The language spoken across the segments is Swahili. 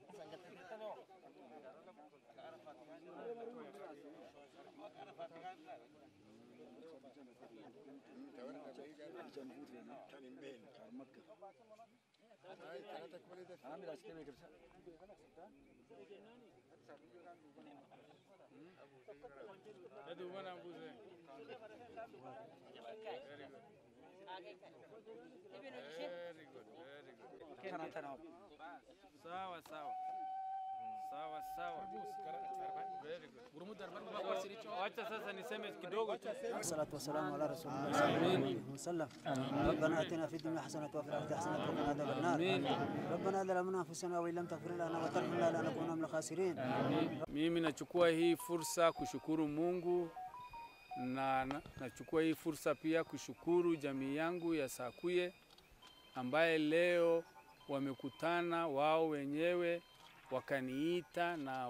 Sawa sawa. Sawa sawa. Very good. Wacha sasa niseme kidogo tu. والصلاة والسلام على رسول الله صلى الله عليه وسلم ربنا آتنا في الدنيا حسنة وفي الآخرة حسنة وقنا عذاب النار ربنا ظلمنا أنفسنا وإن لم تغفر لنا وترحمنا لنكونن من الخاسرين Mimi nachukua hii fursa kushukuru Mungu na na- nachukua hii fursa pia kushukuru jamii yangu ya Sakuye ambaye leo wamekutana wao wenyewe wakaniita na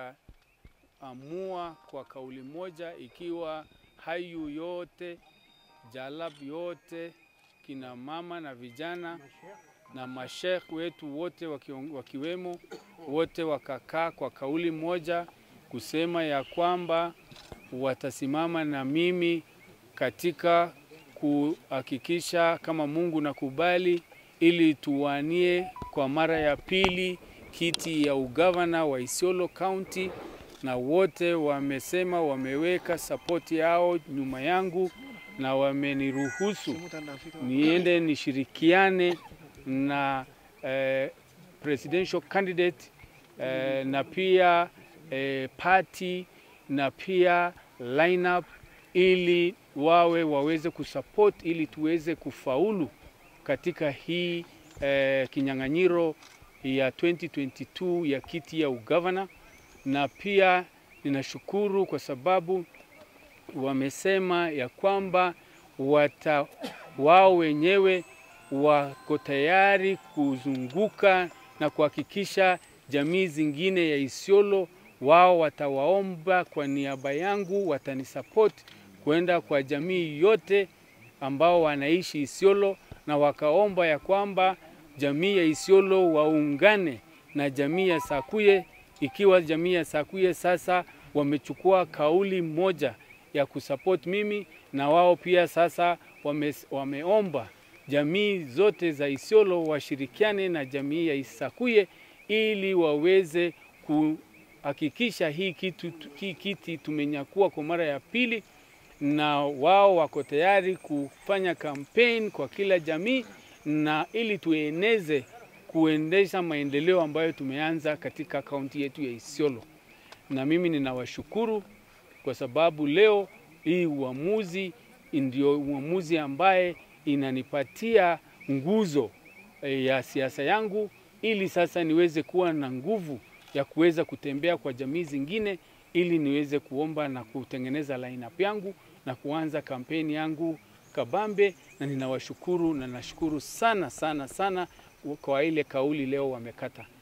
wakaamua kwa kauli moja, ikiwa Hayu yote Jalab yote kina mama na vijana na mashekh wetu wote wakiong- wakiwemo wote wakakaa kwa kauli moja kusema ya kwamba watasimama na mimi katika kuhakikisha kama Mungu nakubali, ili tuwanie kwa mara ya pili kiti ya ugavana wa Isiolo County, na wote wamesema wameweka sapoti yao nyuma yangu na wameniruhusu niende nishirikiane na eh, presidential candidate eh, na pia eh, party na pia lineup ili wawe waweze kusupport ili tuweze kufaulu katika hii eh, kinyang'anyiro ya 2022 ya kiti ya ugavana, na pia ninashukuru kwa sababu wamesema ya kwamba wata wao wenyewe wako tayari kuzunguka na kuhakikisha jamii zingine ya Isiolo wao watawaomba kwa niaba yangu, watanisupport kwenda kwa jamii yote ambao wanaishi Isiolo, na wakaomba ya kwamba jamii ya Isiolo waungane na jamii ya Sakuye, ikiwa jamii ya Sakuye sasa wamechukua kauli moja ya kusupport mimi, na wao pia sasa wame, wameomba jamii zote za Isiolo washirikiane na jamii ya Isakuye ili waweze kuhakikisha hii kitu, hii kiti tumenyakua kwa mara ya pili, na wao wako tayari kufanya campaign kwa kila jamii na ili tueneze kuendesha maendeleo ambayo tumeanza katika kaunti yetu ya Isiolo. Na mimi ninawashukuru kwa sababu leo hii uamuzi ndio uamuzi ambaye inanipatia nguzo eh, ya siasa yangu ili sasa niweze kuwa na nguvu ya kuweza kutembea kwa jamii zingine ili niweze kuomba na kutengeneza lineup yangu na kuanza kampeni yangu kabambe, na ninawashukuru na nashukuru sana sana sana kwa ile kauli leo wamekata.